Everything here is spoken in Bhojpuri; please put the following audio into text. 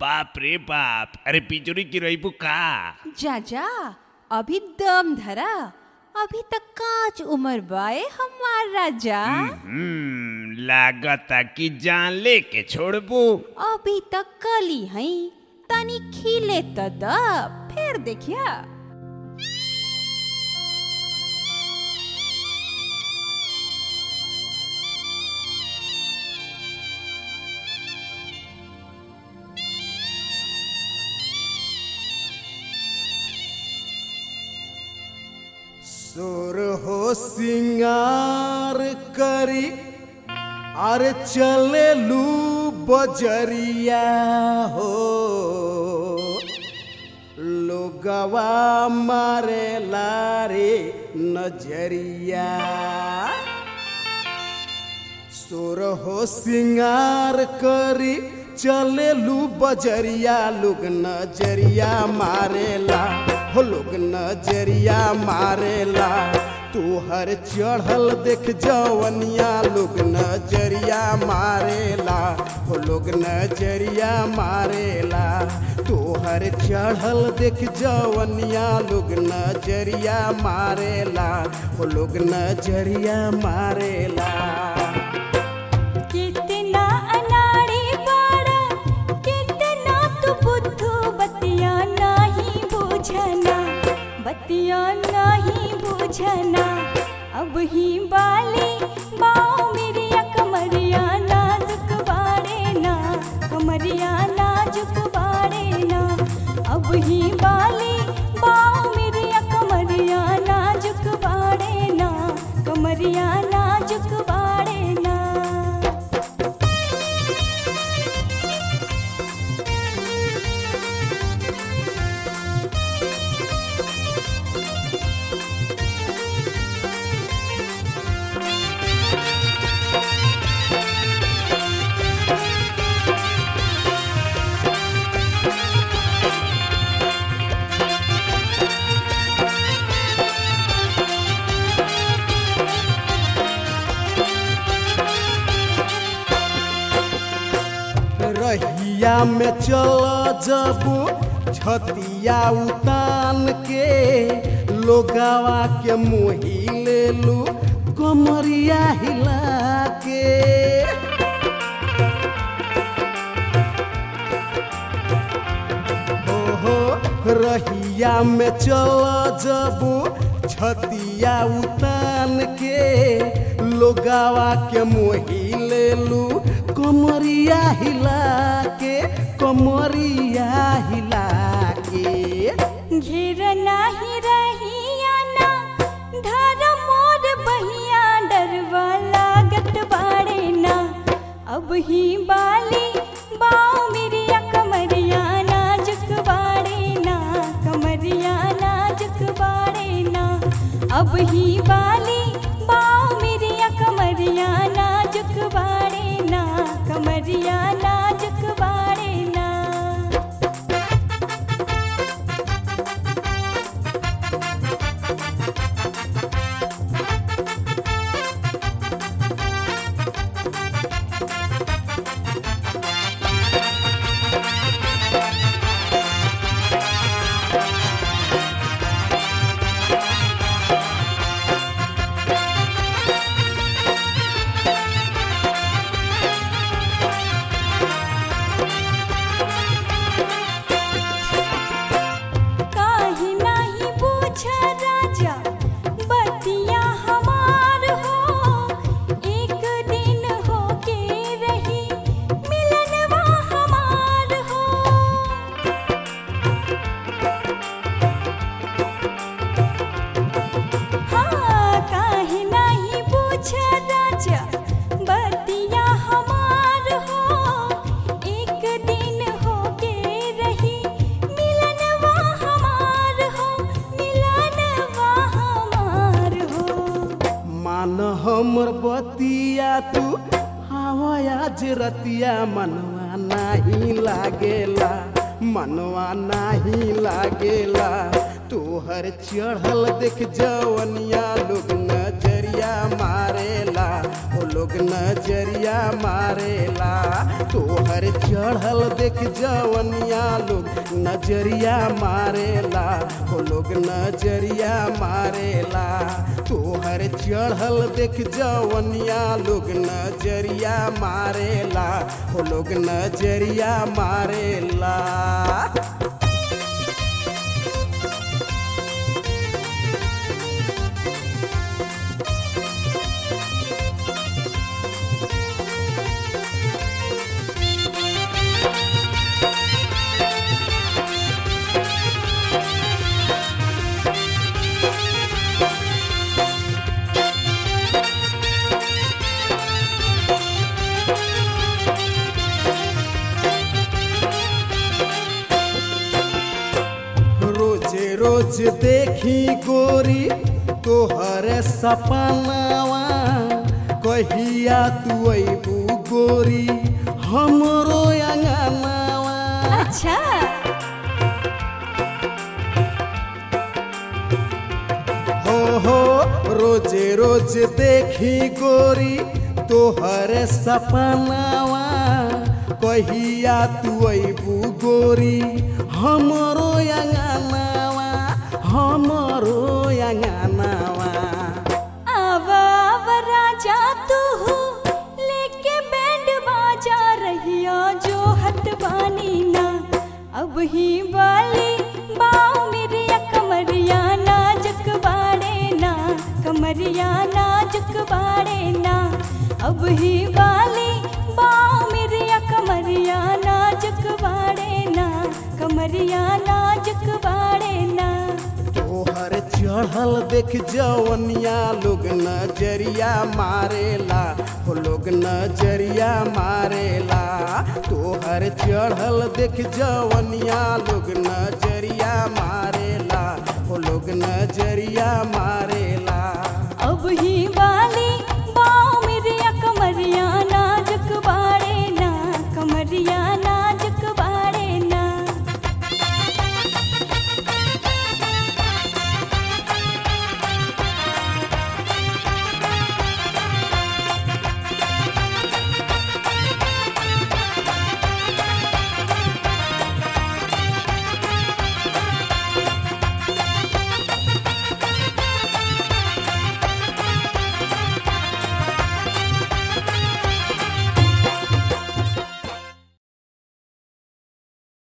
बाप रे बाप अरे पिचुरी की रही का जा जा अभी दम धरा अभी तक काच उम्र बाए हमार राजा हम्म लागता कि जान लेके छोड़बू अभी तक कली हई तनी खिले त द फिर देखिया सुर हो सिंगार करी अरे चले लू बजरिया हो लोगवा मारे लारे नजरिया सुर हो सिंगार करी चले लू बजरिया लोग नजरिया मारेला हो लोग नजरिया मारेला तू हर चढ़ल देख जवनिया लोग नजरिया मारेला हो लोग नजरिया मारेला तू हर चढ़ल देख जवनिया लोग नजरिया मारेला हो लोग नजरिया मारेला कितना अनाड़ी बाड़ा कितना तू बुद्धू बतिया नहीं बुझना बतिया नहीं बुझना अब ही बाली बाओ मेरी कमरिया नाजुक बाड़े ना कमरिया नाजुक बाड़े ना अब ही बाली बाओ मेरी कमरिया नाजुक बाड़े ना कमरिया नाजुक बाड़े ना रहिया में चल जबू छतिया उतान के लोगावा के मोही ले लू कमरिया हिला के हो हो रहिया में चल जबू छतिया उतान के लोगावा के मोही ले लू कमरिया हिला के कमरिया हिला के घेर नाही रहिया ना धर मोर बहिया डरवा लागत बाड़े ना अब ही बाली बाओ मेरी कमरिया नाजुक बाड़े ना कमरिया नाजुक बाड़े ना अब ही बाली बाओ मेरी कमरिया नाजुक बाड़े ना कमरिया नाजुक बाड़े ना काहे नाही पूछ राजा बतिया हमार हो एक दिन हो के रही मिलनवा हमार हो हाँ काहे नाही पूछ राजा बतिया हमार हो एक दिन हो के रही मिलनवा हमार हो मिलनवा हमार हो मान हमर बतिया तू हवाया रतिया मनवा नाही लागेला मनवा नाही लागेला तोहर चढ़ल देख जवनिया लोग नजरिया मारेला ओ लोग नजरिया मारेला तोहर चढ़ल देख जवनिया लोग नजरिया मारेला हो लोग नजरिया मारेला तोहर चढ़ल देख जवनिया लोग नजरिया मारेला हो लोग नजरिया मारेला रोज रोज देखी गोरी तोहर सपनावा कहिया तू अबू गोरी हमरो अंगनावा अच्छा हो हो रोज रोज देखी गोरी तोहर सपनावा कहिया तू अबू गोरी हमरो अंगनावा हमरो अंगनावा आव आव राजा तू लेके बैंड बाजा रहिया जो हट बानी ना अब ही वाली बाओ मेरी कमरिया नाजुक बाड़े ना कमरिया नाजुक बाड़े ना अब ही वाली बाओ मेरी कमरिया नाजुक बाड़े ना कमरिया नाजुक बाड़े ना तोहर चढ़ल देख जवनिया लोग नजरिया मारेला हो लोग नजरिया मारेला तोहर चढ़ल देख जवनिया लोग नजरिया मारेला हो लोग नजरिया मारेला